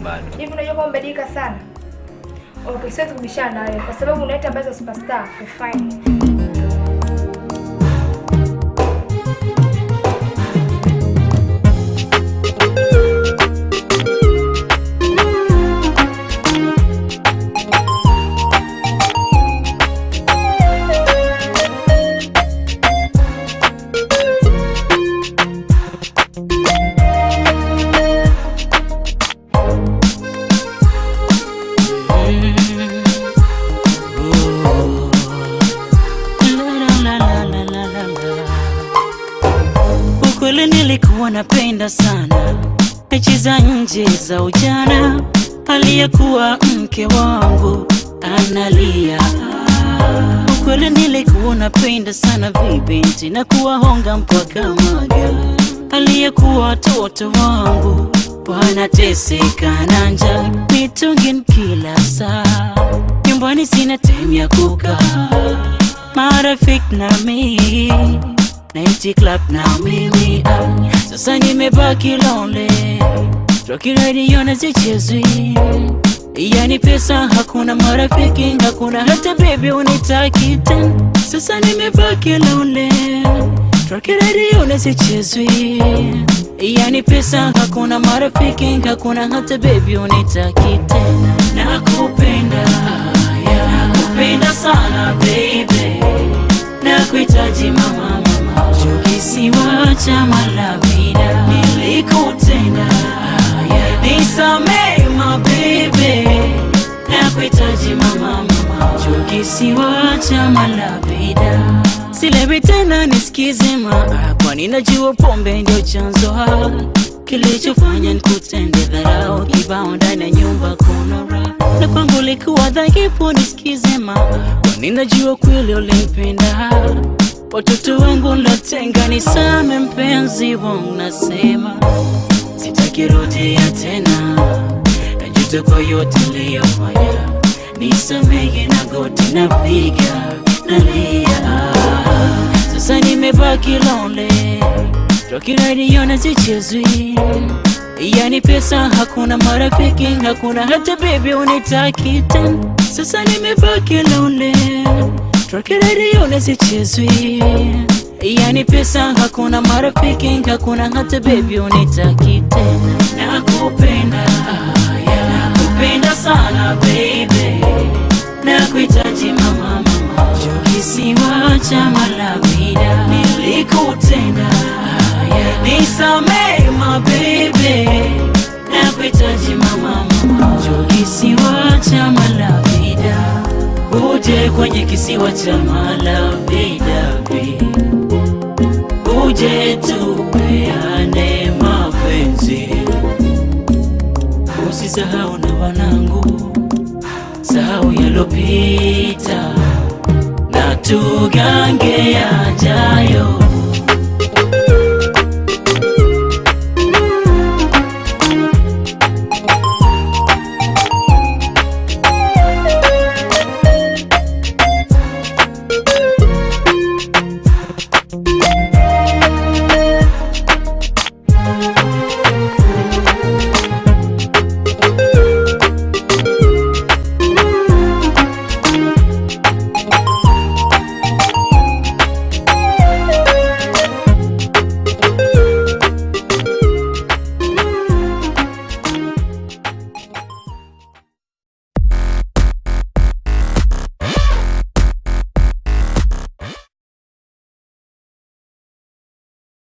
bado. Hivi unajua kwamba umebadilika sana? Okay, siwezi kubishana na wewe kwa sababu unaita ambazo superstar. Fine. Ukweli nilikuwa napenda sana mechi za nje za ujana, aliyekuwa mke wangu analia. Ukweli nilikuwa napenda sana vibinti na kuwahonga mpaka maga, aliyekuwa watoto wangu wanateseka na njaa, mitungin kila saa, nyumbani sina time ya kukaa, marafiki na mimi Nighty club na mimi ah, sasa nimebaki lonely Rocky radio na zichezwi Yani pesa hakuna marafiki hakuna hata baby unitaki tena Sasa nimebaki lonely Rocky radio na zichezwi Yani pesa hakuna marafiki hakuna hata baby unitaki tena Nakupenda yeah, nakupenda sana baby Nakuhitaji mama mama Kisiwa cha malavida Nilikutenda yeah. Nisamee my baby Nakuhitaji mama mama Kisiwa cha malavida Silewi tena nisikize maa Kwani najua pombe ndio chanzo ha Kilichofanya nikutende dharau Kibao ndani ya nyumba kuna raha Na kwangu likuwa dhaifu nisikize maa Kwani najua kweli ulimpenda Watoto wangu natenga nisame mpenzi wangu nasema Sitaki rudia tena Najuta kwa yote niliyofanya Nisamehe na goti napiga nalia Sasa nimebaki lonely Rocky radio na zichezwi Yani pesa hakuna marafiki hakuna hata baby unitaki tena Sasa nimebaki lonely Rocky radio na zichezwi Yani pesa hakuna marafiki hakuna hata baby unitaki tena Nakupenda yeah, nakupenda sana baby Nakuhitaji mama mama Kisiwa cha malavida Nilikutenda yeah, Nisamee my baby Nakuhitaji mama mama Kisiwa cha malavida Uje kwenye kisiwa cha malavida Uje tupeane mapenzi Usisahau na wanangu Sahau yalopita Na tugange yajayo